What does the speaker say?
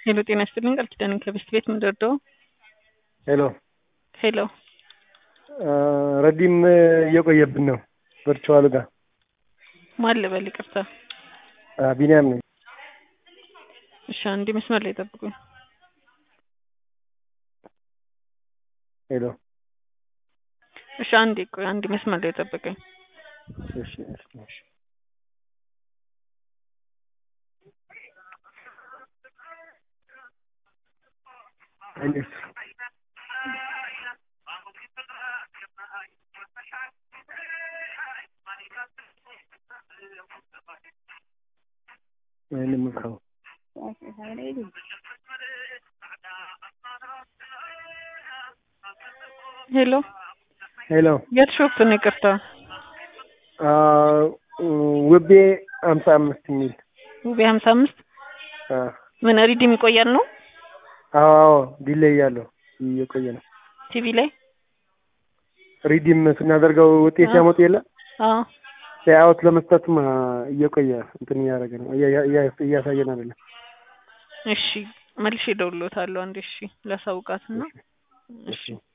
ሄሎ ጤና ይስጥልኝ ቃል ኪዳን ከቤስት ቤት ምንደርደው ሄሎ ሄሎ ረዲም እየቆየብን ነው ቨርቹዋል ጋር ማን ልበል ይቅርታ ቢኒያም ነኝ እሺ አንዴ መስመር ላይ ጠብቁኝ ሄሎ እሺ አንዴ ቆይ አንዴ መስመር ላይ ጠብቀኝ እሺ እሺ እሺ እኔስ ወይንም ምካው ሄሎ ሄሎ የት ሾፕ ነው ይቅርታ ውቤ ሀምሳ አምስት የሚል ውቤ ሀምሳ አምስት ምን ሪዲም ይቆያል ነው አዎ አዎ ዲሌይ ያለው እየቆየ ነው ቲቪ ላይ ሪዲም ስናደርገው ውጤት አዎ። ያመጡ የለ አዎ ፔይአውት ለመስጠትም እየቆየ እንትን እያደረገ ነው እያ- እያ- እያሳየን አይደለም እሺ መልሼ እደውልልዎታለሁ አንዴ እሺ ላሳውቃትና እሺ